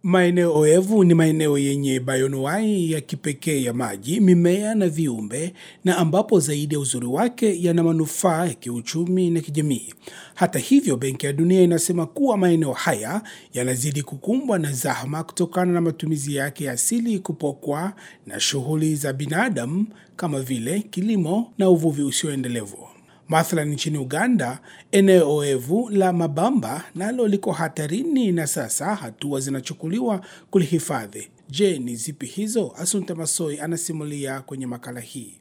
Maeneo oevu ni maeneo yenye bayonuai ya kipekee ya maji, mimea na viumbe, na ambapo zaidi ya uzuri wake yana manufaa ya kiuchumi na kijamii. Hata hivyo, Benki ya Dunia inasema kuwa maeneo haya yanazidi kukumbwa na zahma kutokana na matumizi yake ya asili kupokwa na shughuli za binadamu kama vile kilimo na uvuvi usioendelevu. Mathalan, nchini Uganda, eneo oevu la Mabamba nalo liko hatarini na sasa hatua zinachukuliwa kulihifadhi. Je, ni zipi hizo? Asunta Masoi anasimulia kwenye makala hii.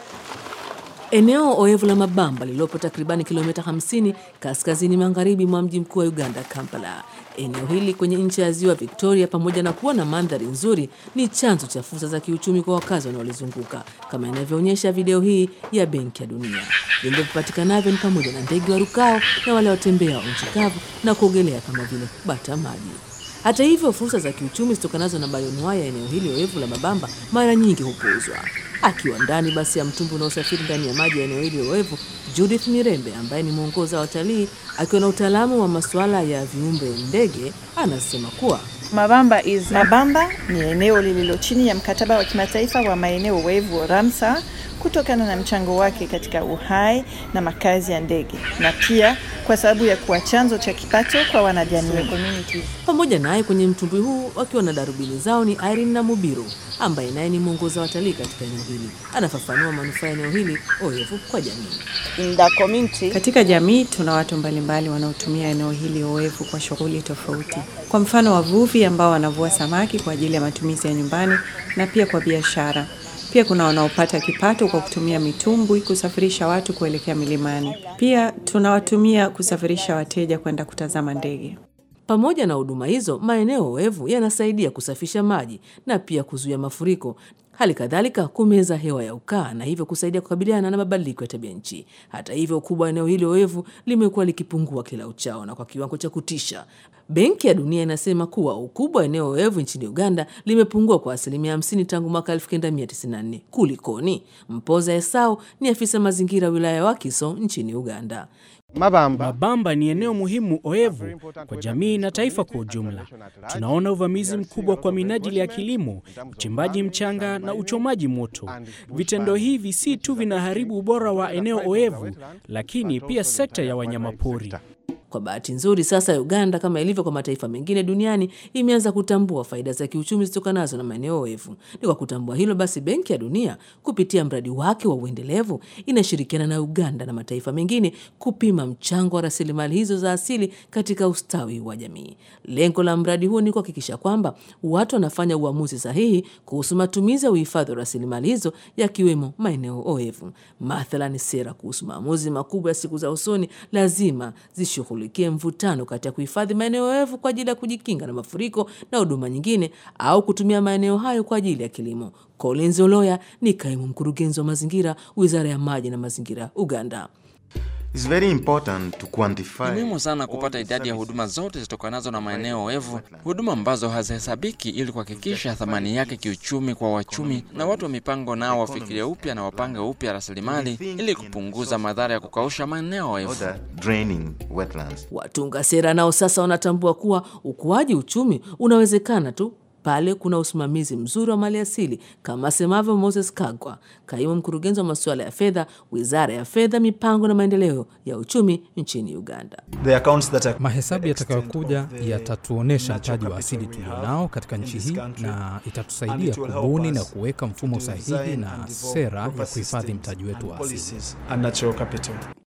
Eneo oevu la Mabamba lililopo takribani kilomita 50 kaskazini magharibi mwa mji mkuu wa Uganda, Kampala. Eneo hili kwenye nchi ya ziwa Victoria, pamoja na kuwa na mandhari nzuri, ni chanzo cha fursa za kiuchumi kwa wakazi wanaolizunguka, kama inavyoonyesha video hii ya Benki ya Dunia. Viumbe vipatikanavyo ni pamoja na ndege warukao na wale watembea wa nchi kavu na kuogelea kama vile bata maji. Hata hivyo, fursa za kiuchumi zitokanazo na bayonuai ya eneo hili oevu la Mabamba mara nyingi hupuuzwa. Akiwa ndani basi ya mtumbwi unaosafiri ndani ya maji ya eneo hili oevu, Judith Mirembe ambaye ni mwongoza wa watalii akiwa na utaalamu wa masuala ya viumbe ndege, anasema kuwa Mabamba is Mabamba ni eneo lililo chini ya mkataba wa kimataifa wa maeneo wevu Ramsar kutokana na mchango wake katika uhai na makazi ya ndege na pia kwa sababu ya kuwa chanzo cha kipato kwa wanajamii. pamoja naye kwenye mtumbwi huu wakiwa na darubini zao ni Irene na Mubiru ambaye naye ni mwongoza wa watalii katika eneo hili. Anafafanua manufaa ya eneo hili oevu kwa jamii. In the community, Katika jamii tuna watu mbalimbali wanaotumia eneo hili oevu kwa shughuli tofauti. Kwa mfano, wavuvi ambao wanavua samaki kwa ajili ya matumizi ya nyumbani na pia kwa biashara. Pia kuna wanaopata kipato kwa kutumia mitumbwi kusafirisha watu kuelekea milimani. Pia tunawatumia kusafirisha wateja kwenda kutazama ndege. Pamoja na huduma hizo, maeneo oevu yanasaidia kusafisha maji na pia kuzuia mafuriko, hali kadhalika kumeza hewa ya ukaa na hivyo kusaidia kukabiliana na mabadiliko ya tabia nchi. Hata hivyo, ukubwa wa eneo hili oevu limekuwa likipungua kila uchao na kwa kiwango cha kutisha. Benki ya Dunia inasema kuwa ukubwa wa eneo oevu nchini Uganda limepungua kwa asilimia 50 tangu mwaka 1994. Kulikoni? Mpoza Esau ni afisa mazingira wilaya ya Wakiso nchini Uganda. Mabamba Mabamba ni eneo muhimu oevu kwa jamii na taifa kwa ujumla. Tunaona uvamizi mkubwa kwa minajili ya kilimo, uchimbaji mchanga na uchomaji moto. Vitendo hivi si tu vinaharibu ubora wa eneo oevu, lakini pia sekta ya wanyamapori. Kwa bahati nzuri sasa Uganda kama ilivyo kwa mataifa mengine duniani imeanza kutambua faida za kiuchumi zitokanazo na maeneo oevu. Ni kwa kutambua hilo basi Benki ya Dunia kupitia mradi wake wa uendelevu inashirikiana na Uganda na mataifa mengine kupima mchango wa rasilimali hizo za asili katika ustawi wa jamii. Lengo la mradi huo ni kuhakikisha kwamba watu wanafanya uamuzi sahihi kuhusu matumizi ya uhifadhi wa rasilimali hizo yakiwemo maeneo oevu. Mathalan, sera kuhusu maamuzi makubwa ya siku za usoni lazima zishughulikie mvutano kati ya kuhifadhi maeneo oevu kwa ajili ya kujikinga na mafuriko na huduma nyingine au kutumia maeneo hayo kwa ajili ya kilimo. Collins Oloya ni kaimu mkurugenzi wa mazingira, Wizara ya Maji na Mazingira, Uganda. It's very important to quantify Ni muhimu sana all kupata the idadi ya services huduma zote zitokanazo na maeneo oevu, huduma ambazo hazihesabiki, ili kuhakikisha thamani yake kiuchumi kwa wachumi na watu wa mipango nao wafikirie upya na wapange upya rasilimali ili kupunguza madhara ya kukausha maeneo oevu. other draining wetlands. Watunga sera nao sasa wanatambua kuwa ukuaji uchumi unawezekana tu pale kuna usimamizi mzuri wa mali asili, kama asemavyo Moses Kagwa, kaimu mkurugenzi wa masuala ya fedha, Wizara ya Fedha, Mipango na Maendeleo ya Uchumi nchini Uganda. The accounts that are Mahesabu yatakayokuja extent of the yatatuonyesha natural mtaji wa capital asili we tulionao have katika in nchi this hii country, na and itatusaidia it will help kubuni na us kuweka mfumo to sahihi design na and develop sera ya proper kuhifadhi systems mtaji wetu and wa asili. policies and natural capital.